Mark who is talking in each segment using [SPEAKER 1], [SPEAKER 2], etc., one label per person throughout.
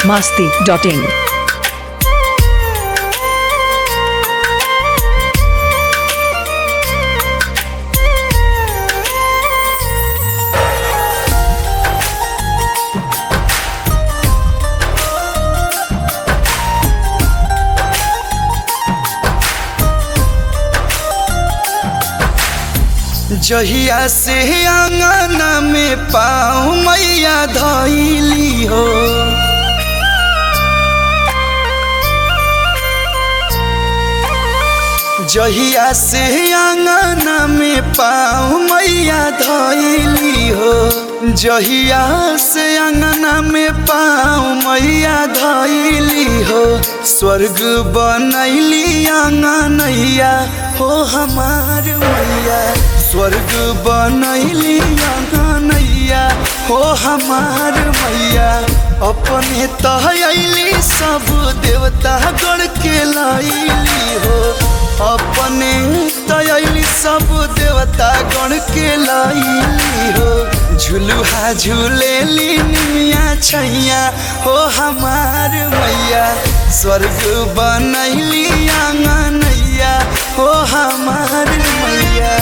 [SPEAKER 1] biharmasti.in
[SPEAKER 2] जहिया से आंगना में पाँव मैया धैली हो जहिया से आंगना में पाँव मैया धैली हो जहिया से अंगना में पाँव मैया धैली हो स्वर्ग बनैली आंगनैया हो हमार मैया स्वर्ग बनैली आंगनैया हो हमार मैया अपने तहली सब देवता गण के लैली हो अपने तयली सब देवता गण के लैली हो झुलुहा झूलेली निमिया छैया हो हमार मैया स्वर्ग बनैली आंगनैया हो हमार मैया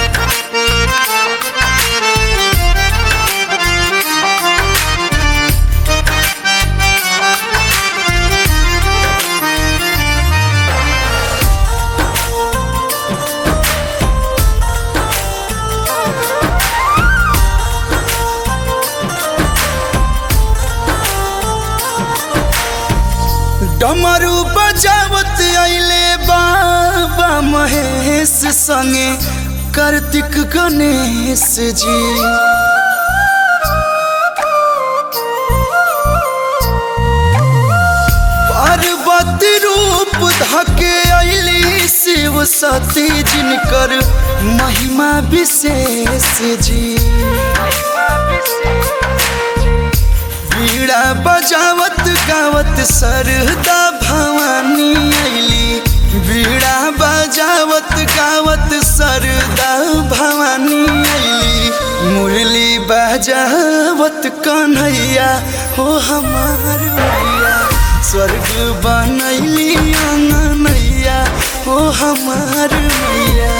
[SPEAKER 2] डमरू बजावत अइले बाबा महेश संगे कार्तिक गणेश जी पार्वती रूप धके अइली शिव सती जिनकर महिमा विशेष जी बीड़ा बजावत गावत सरदा भवानी अइली बीड़ा बजावत गावत सरदा भवानी अइली मुरली बजावत कन्हैया हो हमार मैया स्वर्ग बनैली आंगनैया हो हमार मैया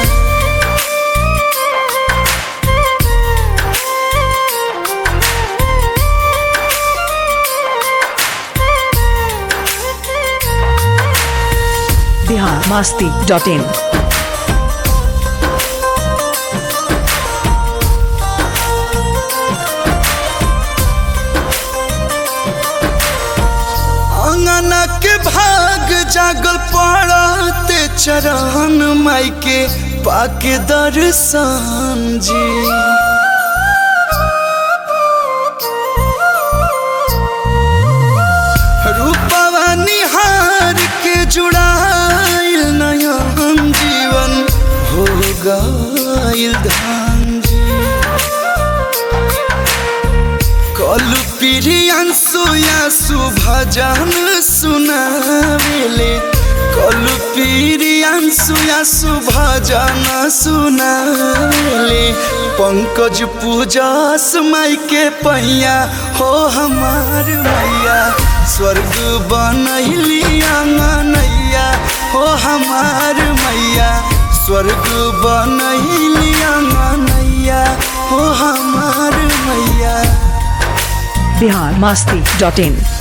[SPEAKER 1] biharmasti.in
[SPEAKER 2] अंगना के भाग जागल पड़ते चरण माई के पाके दर्शन जी रूपवा निहार के जुड़ाइल नयन जीवन हो गइल धान जी कलु प्रियांशु यासु भजन सुनावेले कलु प्रियांशु यासु भजन सुनावेले पंकज पूजस माई के पैया हो हमार मैया स्वर्ग बनैली आंगनैया हो हमार मैया स्वर्ग बनैली आंगनैया हो हमार मैया
[SPEAKER 1] biharmasti.in